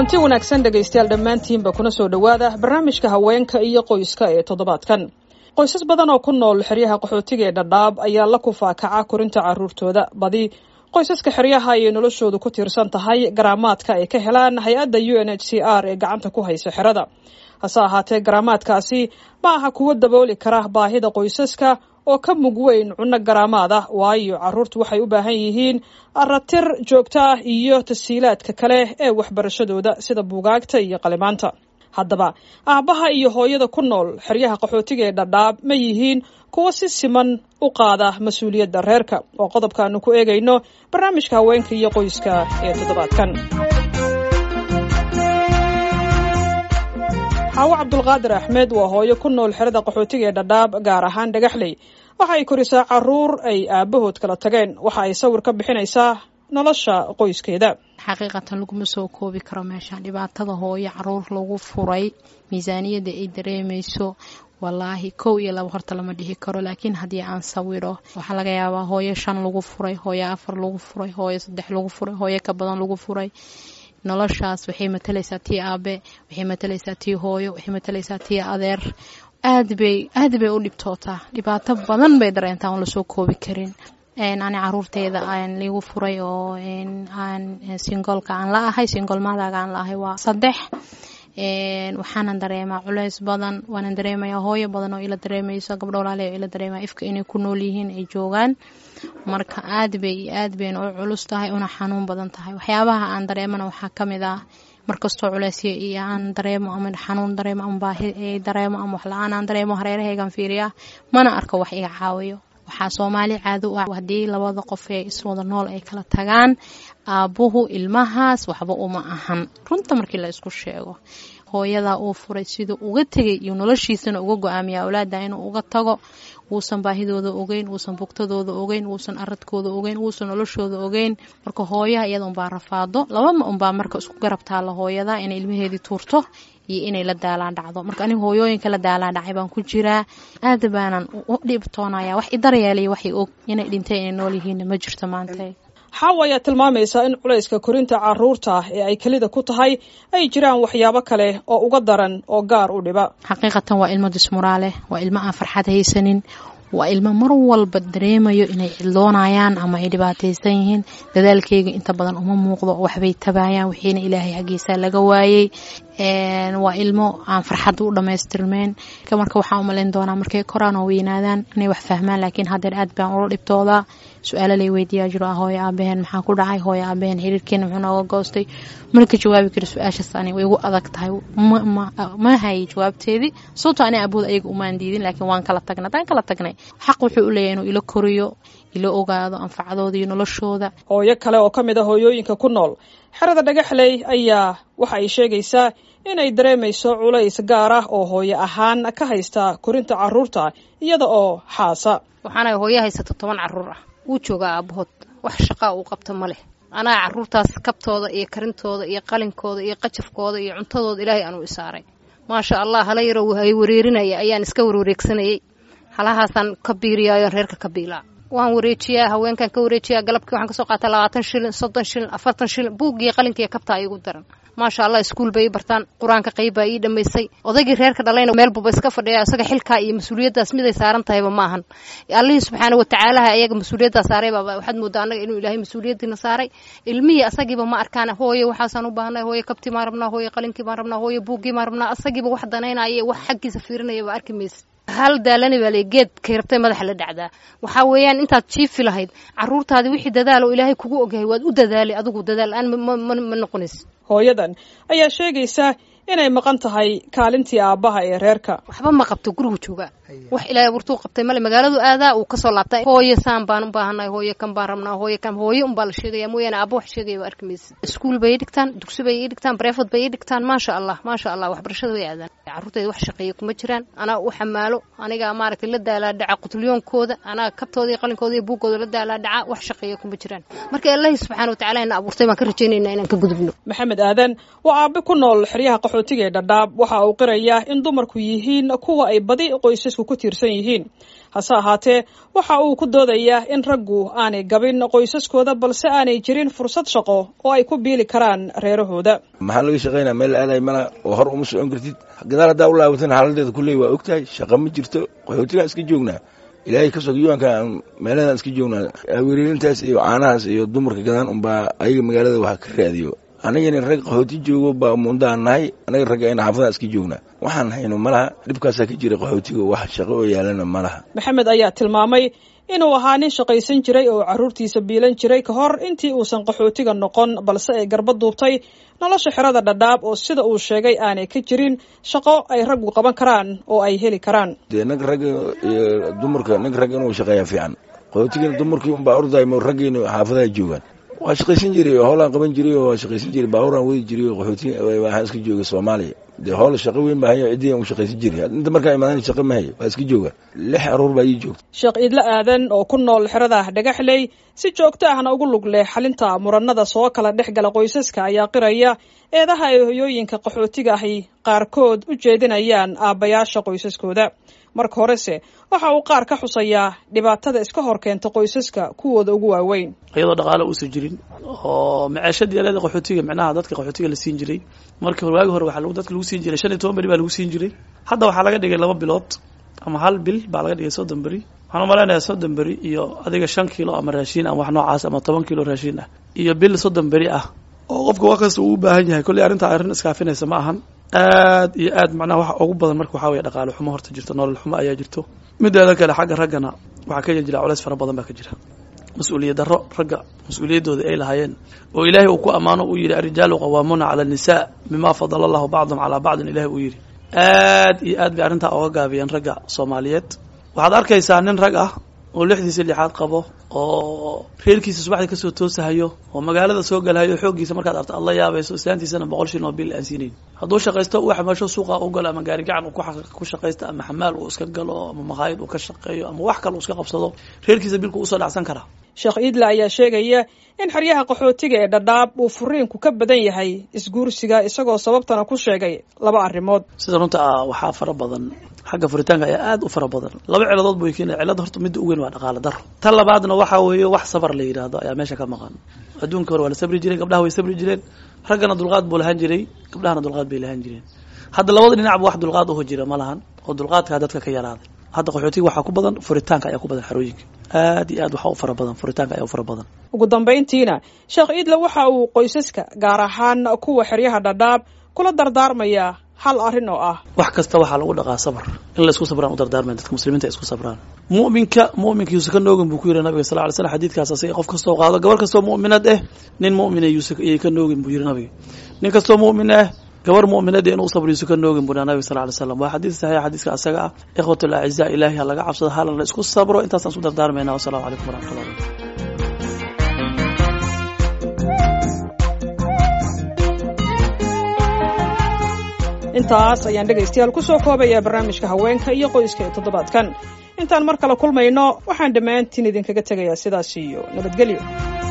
kulanti wanaagsan dhegaystayaal dhammaantiinba kuna soo dhowaada barnaamijka haweenka iyo qoyska ee toddobaadkan qoysas badan oo ku nool xeryaha qaxootiga ee dhadhaab ayaa la kufaakaca korinta carruurtooda badi qoysaska xeryaha ayay noloshoodu ku tiirsan tahay garaamaadka ay ka helaan hay-adda u n h c r ee gacanta ku haysa xerada hase ahaatee garaamaadkaasi ma aha kuwo dabooli kara baahida qoysaska oo ka mug weyn cunno garaamaad ah waayo carruurtu waxay u baahan yihiin aratir joogto ah iyo tasiilaadka kale ee waxbarashadooda sida buugaagta iyo qalimaanta haddaba aabbaha iyo hooyada ku nool xeryaha qaxootiga ee dhadhaab ma yihiin kuwo si siman u qaada mas-uuliyadda reerka oo qodobkaanu ku eegayno barnaamijka haweenka iyo qoyska ee toddobaadkan xaawo cabdulqaadir axmed waa hooyo ku nool xerada qaxootiga ee dhadhaab gaar ahaan dhagaxley waxa ay korisaa caruur ay aabahood kala tageen waxa ay sawir ka bixinaysaa nolosha qoyskeeda xaqiiqatan laguma soo koobi karo meeshaan dhibaatada hooyo caruur lagu furay miisaaniyadda ay dareemayso walaahi kow iyo laba horta lama dhihi karo laakiin haddii aan sawiro waxaa laga yaabaa hooyo shan lagu furay hooyo afar lagu furay hooyo saddex lagu furay hooyo ka badan lagu furay noloshaas waxay matalaysaa tii aabe waxay matalaysaa tii hooyo waxay matalaysaa tii adeer aad bay aad bay u dhibtootaa dhibaato badan bay dareentaa oon lasoo koobi karin ani caruurteyda aan liigu furay oo aan singolka aan la ahay singolmaadaga aan la ahay waa saddex waxaanan dareemaa culeys badan waanan dareemayaa hooyo badan oo ila dareemayso gabdho walaale oo ila dareemaya ifka inay ku nool yihiin ay joogaan marka aad bay aad bayna u culus tahay una xanuun badan tahay waxyaabaha aan dareemana waxaa ka mid ah markastoo culeysya iyo aan dareemo ama xanuun dareemo ama baahi dareemo ama wax la-aan aan dareemo hareerahaygan fiiriya mana arko wax iga caawiyo waxaa soomaali caado u ah haddii labada qof ee iswada nool ay kala tagaan aabbuhu ilmahaas waxba uma ahan runta markii la isku sheego hooyadaa uu furay siduu uga tegay iyo noloshiisana uga go-aamiya awlaada inuu uga tago wuusan baahidooda ogeyn wuusan bugtadooda ogeyn wuusan aradkooda ogeyn wuusan noloshooda ogeyn marka hooyaha iyada unbaa rafaado labama unbaa marka isku garab taalla hooyada inay ilmaheedii tuurto iyo inay la daalaan dhacdo marka aniga hooyooyinka la daalaan dhacay baan ku jiraa aad baanan u dhibtoonaya wax idaryeelaya waxay og inay dhintay inay nool yihiinna ma jirto maanta xaawo ayaa tilmaamaysaa in culayska korinta caruurta ee ay kelida ku tahay ay jiraan waxyaabo kale oo uga daran oo gaar u dhiba xaqiiqatan waa ilmo dismuraale waa ilmo aan farxad haysanin waa ilmo mar walba dareemayo inay cidloonayaan ama ay dhibaataysan yihiin dadaalkeyga inta badan uma muuqdo waxbay tabaayaan wixiina ilaahay xaggiisa laga waayey waa ilmo aan farxadda u dhammaystirmeyn marka waxaan u malayn doonaa markay koraan oo weynaadaan inay wax fahmaan laakiin haddeer aad baan ula dhibtoodaa su-aalo lay weydiiyaa jiro ah hooyo aabaheen maxaa ku dhacay hooyo aabaheen xiriirkeena muxuu nooga goostay mana ka jawaabi kari su-aashaas ani way igu adag tahay ma hayay jawaabteedii sababto ani abood ayaga umaan diidin laakiin waan kala tagnay haddaan kala tagnay xaq wuxuu u leeyahay inuu ila koriyo ila ogaado anfacadooda iyo noloshooda hooyo kale oo ka mid a hooyooyinka ku nool xerada dhagaxley ayaa waxa ay sheegaysaa inay dareemayso culays gaar ah oo hooyo ahaan ka haysta korinta caruurta iyada oo xaasa waxaana hooyo haysata toban caruur ah wuu joogaa aabahood wax shaqaa uu qabto ma leh anaa caruurtaas kabtooda iyo karintooda iyo qalinkooda iyo qajafkooda iyo cuntadooda ilaahay anuu isaaray maasha allah hala yaroo hay wareerinaya ayaan iska warwareegsanayey halahaasaan ka biiriyaayo reerka ka biilaa waan wareejiyaa haweenkan ka wareejiyaa galabkii waxaan kasoo qaataa labaatan shilin soddon shilin afartan shilin buuggiiyo qalinkiiyo kabtaa iigu daran maasha allah iskuul bay ii bartaan qur-aanka qayb baa ii dhammaysay odaygii reerka dhalayna meel buba iska fadhiya isaga xilkaa iyo mas-uuliyaddaas miday saaran tahayba ma ahan allihii subxaana watacaalaha ayaga mas-uuliyaddaa saaray baaba waxaad moodaa annaga inuu ilaahay mas-uuliyaddiina saaray ilmihii asagiiba ma arkaan hooye waxaasaan u baahnay hooye kabtii maan rabnaa hooye qalinkii baan rabnaa hooye buuggii maan rabnaa asagiiba wax danaynaya wax xaggiisa fiirinaya ba arki maysa hal daalani baa le geed kay rabtay madaxa la dhacdaa waxaa weeyaan intaad jiifi lahayd caruurtaadi wixii dadaal oo ilaahay kugu ogyahay waad u dadaalay adigu dadaal la-aan ma noqonays hooyadan ayaa sheegaysa inay maqan tahay kaalintii aabbaha ee reerka waxba ma qabto gurigu joogaa wax ilaahay abuurtuu qabtay male magaaladu aadaa uu kasoo laabtay hooye saan baan u baahanay hooye kan baan rabnaa hooye kan hooye unbaa la sheegaya mooyaane aabba wax sheegaya ba arki maysa iskuul bay ii dhigtaan dugsi bay ii dhigtaan bareefod bay ii dhigtaan maasha allah maasha allah waxbarashada way aadaan carruurtayda wax shaqeeya kuma jiraan anaa u xamaalo anigaa maaragtay la daalaa dhaca qutliyoonkooda anaa kabtooda iyo qalinkooda iyo buuggooda la daalaa dhaca wax shaqeeya kuma jiraan marka ilaahi subxaana watacaala ina abuurtay baan ka rajaynaynaa inaan ka gudubno maxamed aadan waa aabe ku nool xeryaha qaxootiga ee dhadhaab waxa uu qirayaa in dumarku yihiin kuwa ay badi qoysasku ku tiirsan yihiin hase ahaatee waxa uu ku doodayaa in raggu aanay gabin qoysaskooda balse aanay jirin fursad shaqo oo ay ku biili karaan reerahooda maxaa laga shaqaynaa meel aaday mala oo hor uma socon kartid gadaal haddaa u laabatan xaaladeeda kulley waa ogtahay shaqa ma jirto qaxootigaan iska joognaa ilaahay ka soo yuanka meeladan iska joognaa wereerintaas iyo caanahaas iyo dumarka gadaan unbaa ayaga magaalada waxa ka raadiyo anagana rag qaxooti joogo baa mundaan nahay anaga ragga ayna xaafadaan iska joognaa waxaan hayno malaha dhibkaasaa ka jira qaxootiga wax shaqo oo yaalana malaha maxamed ayaa tilmaamay inuu ahaa nin shaqaysan jiray oo carruurtiisa biilan jiray ka hor intii uusan qaxootiga noqon balse ay garba duubtay nolosha xerada dhadhaab oo sida uu sheegay aanay ka jirin shaqo ay raggu qaban karaan oo ay heli karaan dee nag ragga iyo dumarka nag ragga inuu shaqeeyaa fiican qaxootigana dumarkii unbaa ordaymo raggiina xaafadaha joogaan waa shaqaysan jiray oo hoolaan qaban jiray oo waa shaqaysan jiray baabuuraan wadi jiray oo qaxooti waxaan iska joogay soomaaliya dee hool shaqo weyn baa hayo ciddii u shaqaysan jiray inta markaa imaadan shaqo ma hayo waa iska jooga lix aruur baa ii joogta sheekh iidle aadan oo ku nool xerada dhagaxley si joogto ahna ugu lug leh xalinta muranada soo kala dhex gala qoysaska ayaa qiraya eedaha ay hoyooyinka qaxootiga ahi qaarkood u jeedinayaan aabbayaasha qoysaskooda marka horese waxa uu qaar ka xusayaa dhibaatada iska hor keenta qoysaska kuwooda ugu waaweyn iyadoo dhaqaalo uusan jirin oo maceeshadii aleeda qaxootiga micnaha dadka qaxootiga la siin jiray markii hore waagi hore waxaa dadka lagu siin jiray shan iyo toban beri baa lagu siin jiray hadda waxaa laga dhigay laba bilood ama hal bil baa laga dhigay soddon beri waxaan umalaynayaa soddon beri iyo adiga shan kiilo ama raashiin ama wax noocaas ama toban kiilo raashiin ah iyo bil soddon beri ah oo qofka wax kasta uu u baahan yahay kolley arrintaa arrin iskaafinaysa ma ahan aad iyo aad macnaha waxa ugu badan marka waxaa weye dhaqaale xumo horta jirto nolol xumo ayaa jirto mideeda kale xagga raggana waxaa ka jira culays fara badan baa ka jira mas-uuliyad darro ragga mas-uuliyaddooda ay lahaayeen oo ilaahay uu ku ammaano uu yidhi arijaalu qawaamuuna cala annisaa bima fadala allahu bacdum calaa bacdin ilahay uu yidhi aad iyo aad bay arrintaa oga gaabiyeen ragga soomaaliyeed waxaad arkaysaa nin rag ah oo lixdiisa lixaad qabo oo reerkiisa subaxdii kasoo toosahayo oo magaalada soo galahayo xooggiisa markaad arto aad la yaabayso islaantiisana boqol shilin oo bil aan siinayn hadduu shaqaysto u xamaasho suuqa u galo ama gaari gacan uu ku shaqaysto ama xamaal uu iska galo ama makhaayid uu ka shaqeeyo ama wax kale uu iska qabsado reerkiisa bilku usoo dhacsan karaa sheekh iidle ayaa sheegaya in xeryaha qaxootiga ee dhadhaab uu furiinku ka badan yahay isguursiga isagoo sababtana ku sheegay laba arrimood sida runta ah waxaa fara badan xagga furitaanka ayaa aad u fara badan laba ciladood buu keenaya cilada horta midda u weyn waa dhaqaale daro tan labaadna waxaa weeye wax sabar la yidhaahdo ayaa meesha ka maqan adduunka hore waa la sabri jireen gabdhaha way sabri jireen raggana dulqaad buu lahaan jiray gabdhahana dulqaad bay lahaan jireen hadda labada dhinacba wax dulqaad uho jira ma lahan oo dulqaadkaa dadka ka yaraaday hadda qaxootiga waxaa ku badan furitaanka ayaa ku badan xarooyinka aad iyo aad waxaa u fara badan furitaanka ayaa u fara badan ugu dambayntiina sheekh iidle waxa uu qoysaska gaar ahaan kuwa xeryaha dhadhaab kula dardaarmayaa hal arrin oo ah wax kasta waxaa lagu dhaqaa sabr in la isku sabraan u dardaarmayan dadka muslimiinta isku sabraan mu'minka mu'minka yuusa ka noogin buu ku yidhi nabiga sal ly slam xadiidkaas asaga qof kastoo qaado gabar kastoo mu'minad eh nin mu'mina yuusa iyay ka noogin buu yidhi nabiga nin kastoo mu'min ah gabar mu'minada inuu sabr yuusa ka noogin buu nabiga sal ly slam waa xadiid saxiix xadiiska asaga ah ikhwat alacizaa ilaahi ha laga cabsado halan la isku sabro intaasaan isku dardaarmayna wasalaamu calaykum waraxmatullah barakatu intaas ayaan dhegaystayaal ku soo koobayaa barnaamijka haweenka iyo qoyska ee toddobaadkan intaan mar kale kulmayno waxaan dhammaantiin idinkaga tegayaa sidaas iyo nabadgelyo